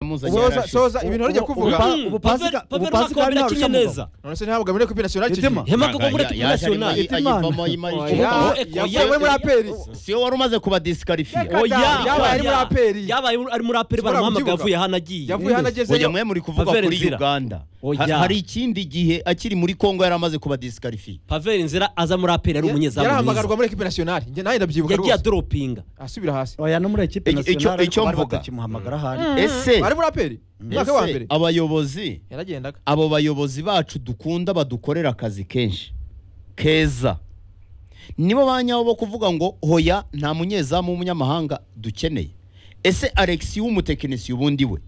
muzanye ubuhoza yarashize. soza ibintu harya kuvuga ubu- ubu pasika- Pavel- ubu Pavel pasika Makombe nta yakinnye rushanwa. neza none se ntabwo muri equipe nationale Etema. kigiye hema Yaje ko muri arimo- nationale yaje arimo- ayivamo yimara Oya, ikibuga. Oya, yavuye muri aperi si wowe wari umaze kubadisikarifiye Reka- yabaye ari muri APR. yabaye ari muri aperi Ushobora baramuhamagaye kubyibuka. avuye hano agiye yavuye hano oya agezeyo mwe muri kuvuga Pavel kuri Nzira. uganda Oya. Ha- hari ikindi gihe akiri muri kongo yari amaze kubadisikarifiye paveri nzira aza muri aperi ari umunyezamu yarahamagarwa mwiza muri equipe nationale njye nawe ndabyibuka yagiye rwose adoropinga asubira hasi oya no muri ekipe Icyo- icyo- nasiyonari icyo ariko bari mvuga. batakimuhamagara ahari ese ari muri aperi umwaka wa ese mbere abayobozi yaragendaga abo bayobozi bacu dukunda badukorera akazi kenshi keza nibo ba nyabo bo kuvuga ngo hoya nta munyezamu w'umunyamahanga dukeneye ese alexi w'umutekinisiye ubundi we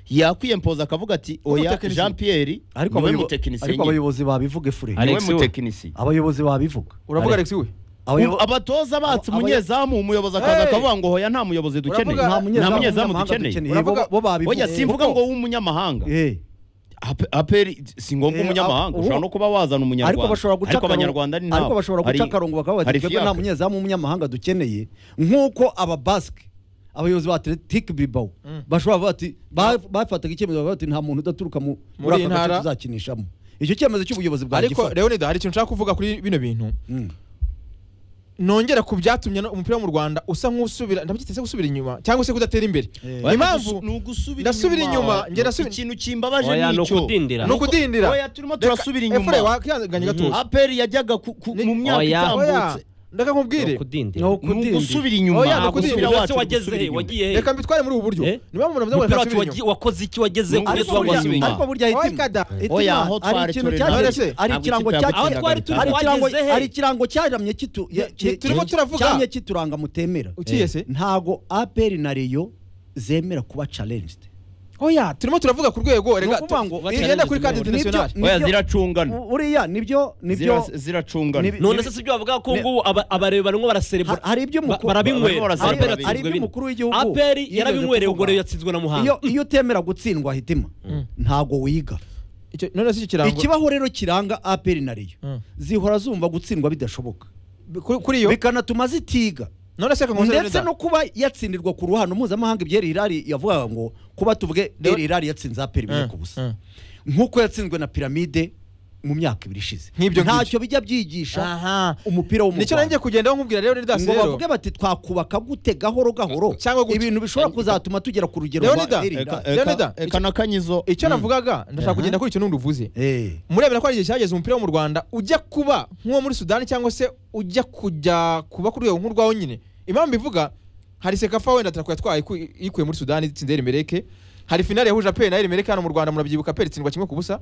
yakwiyempoza akavuga ati oya W'umutekinisiye? jean pierre ariko niwe abayobo- mutekinisiye nyine ariko abayobozi babivuge fure niwe Alexi we. mutekinisiye abayobozi babivuga uravuga alex we Abayobo- abatoza batse Aba- umunyezamu umuyobozi akaza Hey! akavuga ngo hoya nta muyobozi dukeneye Uravuga- nta nta munyezamu munyezamu w'umunyamahanga dukeneye dukeneye, bo- Uravuga- bo babivuga oya simvuga ngo w'umunyamahanga Eh, Ape- aperi si ngombwa Eh, umunyamahanga abo- ushobora no kuba wazana umunyarwanda ariko bashobora guca ariko akarongo- abanyarwanda ni ariko nabo. bashobora guca Hari- akarongo bakavuga hari bati twebwe nta fiacre." munyezamu w'umunyamahanga dukeneye nk'uko ababasike abayobozi ba atletic bilbao bashobora kuvuga bati ba- bafataga icyemezo bavuga bati nta muntu udaturuka mu- Muri muri iyi aka gace ntara." tuzakinisha mu." icyo cyemezo cy'ubuyobozi bwa ariko gifata leonida hari ikintu nshaka kuvuga kuri bino bintu Mm. nongera ku byatumye no- umupira wo mu rwanda usa nk'usubira ndabyiteze gusubira inyuma cyangwa se kudatera imbere Eh. Ni impamvu ni ugusubira ndasubira inyuma, njye ndasubira- ikintu kimbabaje Oya, ni nicyo ukudindira. Ni ukudindira. oya turimo turasubira efure inyuma wakihanganye gatoya aperi yajyaga ku- ku- Ni- mu myaka Oya. itambutse ndeka nkubwire kudindira Ni ni ukudindira. ugusubira inyuma Oya, ni Ntabwo ukudindira. umupira Umupira wacu wose wageze gusubira he inyuma. wagiye he reka mbitware muri ubu buryo Eh? niba umuntu mvuze ngo umupira reka wacu nsubire inyuma wagiye- wakoze iki wageze Ni kugeza ukudindira. ubu burya- wasubira inyuma ariko burya Oya, hitima kada. hitima, Oya, aho twari hari ikintu turi none se? cyagiramye hari Ntabwo ikirango ikipe yacu cyagiramye aho twari turi hari ikirango twageze he hari ikirango cyaramye kitu Ya- ki- turimo ki- turavuga. cyamye kituranga mutemera Ukiye se? ntago APR na Rayon zemera kuba challenged oya turimo turavuga ku rwego reka ukuvuga ngo tu- niyenda kuri kadi nibyo- interinasiyonari nibyo- oya ziracungana U- uriya nibyo nibyo Zira- ziracungana Ni- none se si ibyo bavuga ko ngubu aba- abarebera barimo ha- baraserebura hari ibyo Ba- mukuru barabinywera barimo baraserebura Aperi binywera. hari yatsinzwe ibyo bine. umukuru w'igihugu aperi yijeje yarabinywera kuvuga. ubwo rero yatsinzwe na muhanga iyo iyo utemera gutsindwa hitima ntago wiga Icyo- none se icyo kirango ikibaho rero kiranga APR na Rayon Mm. zihora zumva gutsindwa bidashoboka kuri- kuri iyo bikanatuma zitiga none se reka nkuze ndetse Leonidas. no kuba yatsindirwa ku ruhando mpuzamahanga ibyo Al Hilal yavugaga ngo kuba tuvuge Leo- Al Hilal yatsinze APR Mm, imwe ku busa mm. nk'uko yatsinzwe na piramide mu myaka ibiri ishize Nk'ibyo ngibyo. ntacyo bijya byigisha aha umupira wo mu nicyo nanjye Rwanda kugenda nkubwira rero Leonidas ngo rero bavuge bati twakubaka gute gahoro gahoro Cyangwa gutya. ibintu bishobora kuzatuma tugera ku rugero rwa Leonidas, Al Hilal. Eka- Leonidas, eka- eka na kanyizo icyo Mm. navugaga ndashaka kugenda kuri icyo n'undi uvuze Eh, murebera ko hari igihe cyageze umupira wo mu rwanda ujya kuba nk'uwo muri sudani cyangwa se ujya kujya kuba ku rwego nk'urwawo nyine impamvu ivuga hari sekafa wenda atako yatwaye iku- yikuye muri sudani itsinze erimereke hari finale yahuje aperi na erimereke hano mu rwanda murabyibuka aperi itsindwa kimwe ku busa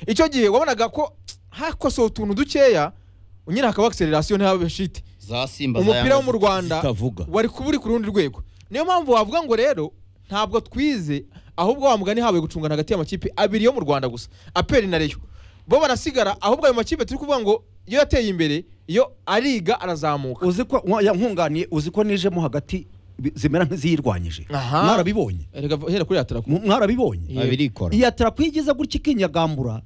icyo gihe wabonaga ko hakosowe utuntu dukeya nyine hakaba akselerasiyo ntihabe shite za simba za umupira Yanga wo mu rwanda zitavuga wari kuba uri ku rundi rwego niyo mpamvu wavuga ngo rero ntabwo twize ahubwo wa mugani habaye gucungana hagati y'amakipe abiri yo mu rwanda gusa aperi na reyo bo barasigara ahubwo ayo makipe turi kuvuga ngo iyo yateye imbere iyo ariga arazamuka uzi ko nko- ya- nkunganiye uzi ko nijemo hagati bi- zimera nk'iziyirwanyije Aha. mwarabibonye Erega v- hera kuri yataraku Mu- mwarabibonye abirikora iyatara kwigiza gutya ikinyagambura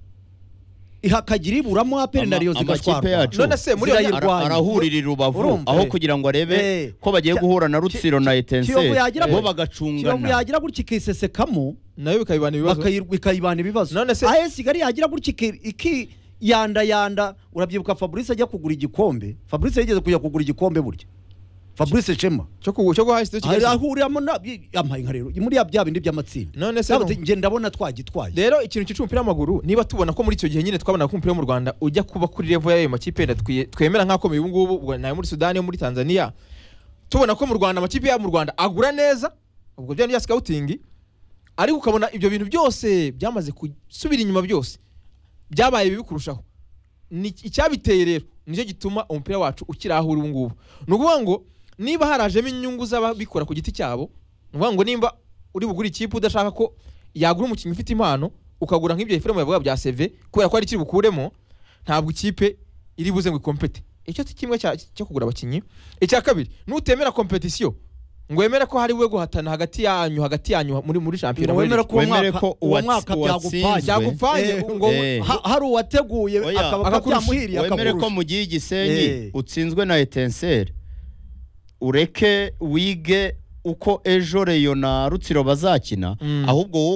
ihakagira iburamo aperi na Ama- Rayon amakipe zigatwarwa yacu None se muri iyo- Zirayirwanya. ara- arahurira i rubavu Urumva, aho eh. kugira ngo arebe Eh. ko bagiye Ki- guhura na rutsiro na Ki- Kiyovu etense yagira bo gutya. Kiyovu bagacungana yagira gutya ikisesekamo nayo bikabibana ibibazo bakayi- bikayibana ibibazo None se- AS Kigali yagira gutya iki- iki yanda yanda urabyibuka Fabrice ajya kugura igikombe Fabrice yigeze kujya kugura igikombe burya Fabrice Shema cyo ku- cyo guhahise cyo Hari kigali ahuriramo na yampaye nka rero muri ya bya bindi by'amatsinda none se Yavuze, njye ndabona twagitwaye rero ikintu cyica umupira w'amaguru niba tubona ko muri icyo gihe nyine twabonaga ko umupira wo mu rwanda ujya kuba kuri revo y'ayo makipe yenda twiye- twemera nk'akomeye ubu ngubu ubwo nayo muri sudani yo muri tanzania tubona ko mu rwanda amakipe yabo mu rwanda agura neza ubwo bya bya sikawutingi ariko ukabona ibyo bintu byose byamaze gusubira inyuma byose byabaye bibi kurushaho Ni- icyabiteye rero nicyo gituma umupira wacu ukiri aho uri ubu ngubu ni ukuvuga ngo niba harajemo inyungu z'ababikora ku giti cyabo ni ukuvuga ngo nimba uri bugure ikipe udashaka ko yagura umukinnyi ufite impano ukagura nk'ibyo efuremu yavuga bya seve kubera ko ari ikiri bukuremo ntabwo ikipe iri buze ngo ikompete icyo si kimwe cya- cyo kugura abakinnyi icya kabiri nutemera kompetisiyo ngo wemere ko hari we guhatana hagati yanyu hagati yanyu muri muri shampiyona muri wemera ko uwo Wemere mwaka ko uwo uwatsi- mwaka uwatsinzwe- byagupfanye cyagupfanye Eh, ngo eh. Ha- hari uwateguye Oya, akaba akakurusha. byamuhiriye wemere ko akakurusha. mu gihe igisenyi Eh. utsinzwe na etenseri ureke wige uko ejo reyo na rutsiro bazakina Mm. ahubwo wowe